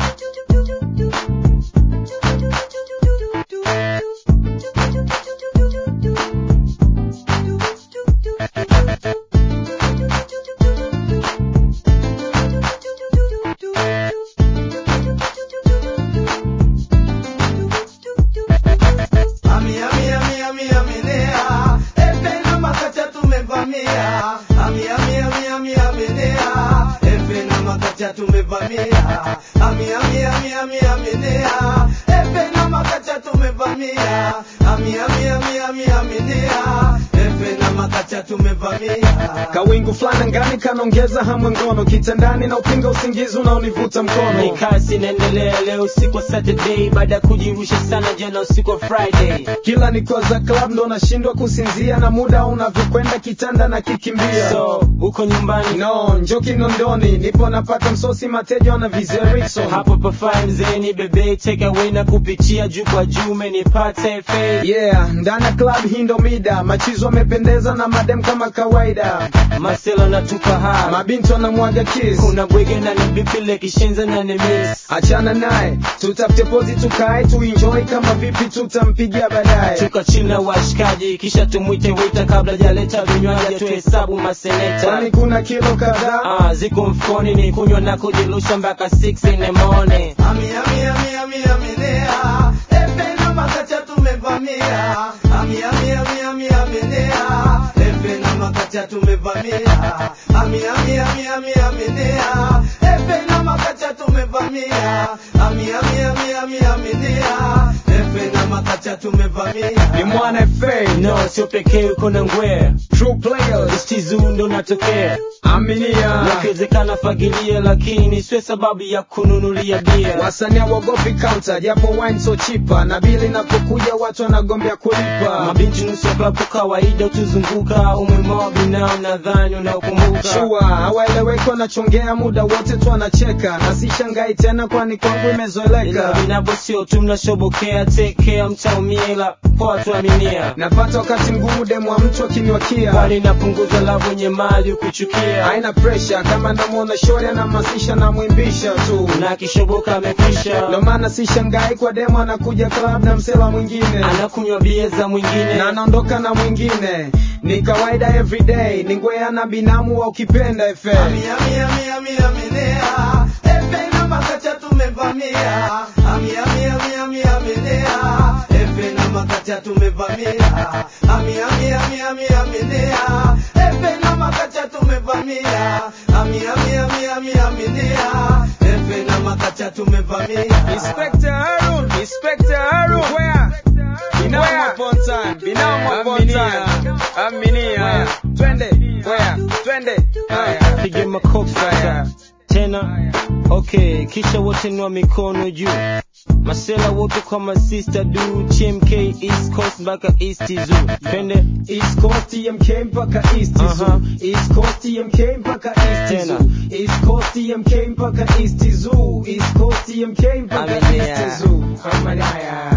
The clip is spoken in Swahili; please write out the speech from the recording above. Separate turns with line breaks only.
Amia, amia, amia, amia, menea. Efe na makacha tumevamia. Amia, amia, amia, amia, menea. Efe na makacha tumevamia. Amia, amia, amia, amia, menea. Efe na makacha tumevamia. Amia, amia, amia, amia, menea. Efe na makacha tumevamia.
Kawingu fulani ngani kanaongeza hamu ngono kitandani na upinga usingizi unaonivuta
ni
mkono
kasi inaendelea leo usiku wa saturday baada ya kujirusha sana jana usiku wa friday
kila nikoza club ndo nashindwa kusinzia na muda unavyokwenda kitanda na kikimbia
so uko nyumbani
no njo kinondoni nipo napata msosi mateja wana vizeriso
hapo pafai mzeni bebe take away na kupitia juu kwa juu umenipata fa
yeah ndani ya club hii ndo mida machizo amependeza na madem kama kawaida
masela natupa hai
mabinti wanamwaga kiss
kuna bwege na nibipile kishenza na nimis
achana naye tutafute pozi tukae tuenjoy kama vipi tutampigia baadaye
tuka chini na washikaji kisha tumwite wita kabla jaleta vinywaji tuhesabu maseneta
kwani kuna kilo kadhaa
Ah, ziko mfukoni ni kunywa na kujilusha mpaka 6 in the morning
Amia, amia, amia, amia, menea. Efe na makacha tumevamia. Amia, amia, amia, amia, menea. Efe na makacha tumevamia. Amia, amia, amia, amia, menea. Efe na makacha tumevamia. Amia, amia, amia, amia, menea. Efe na makacha tumevamia.
ni mwana fa
no sio pekee uko na ngwea
true players
stizu ndo natokea
aminia
yakiwezekana fagilia lakini sio sababu ya kununulia bia
wasanii wagopi counter japo wine so chipa na bili inapokuja watu wanagombea kulipa
mabinti nusu ya klabu kawaida utuzunguka umwema wa binao nadhani unaokumbuka
shua hawaeleweki wanachongea muda wote tu wanacheka na sishangai tena kwani kwangu
ila
imezoeleka
vinavyo sio tu mnashobokea tekea mtaumia ila poa tuaminia
napata wakati mgumu demu wa mtu akiniwakia
kwani napunguza lavu wenye mali ukuchukia
haina pressure kama namwona shori anahamasisha namwimbisha tu
na akishoboka amekwisha
ndo maana sishangai kwa demu anakuja club na msela mwingine
anakunywa bia za mwingine
na anaondoka na mwingine ni kawaida everyday ni ngwea na binamu wa ukipenda efe
Amia, amia, amia, amia, menea. Efe na makacha tumevamia. Amia, amia, amia, amia, menea. Efe na makacha tumevamia. Amia, amia, amia, amia, menea. Efe na makacha tumevamia. Amia, amia, amia, amia, menea. Efe na makacha tumevamia.
Inspector Harun, Inspector Harun, where? Binamu upon time, binamu upon time. Aminia, twende, where? Twende, haya.
pige makofi sasa tena okay kisha wote nua mikono juu masela wote kwa masista du tmk east coast mpaka east zoo twende
East Coast TMK mpaka East
Aha.
Zoo. East Coast TMK mpaka East
Tena.
Zoo. East Coast TMK mpaka East Zoo. East Coast TMK mpaka
Aminia.
East Zoo. Aminia.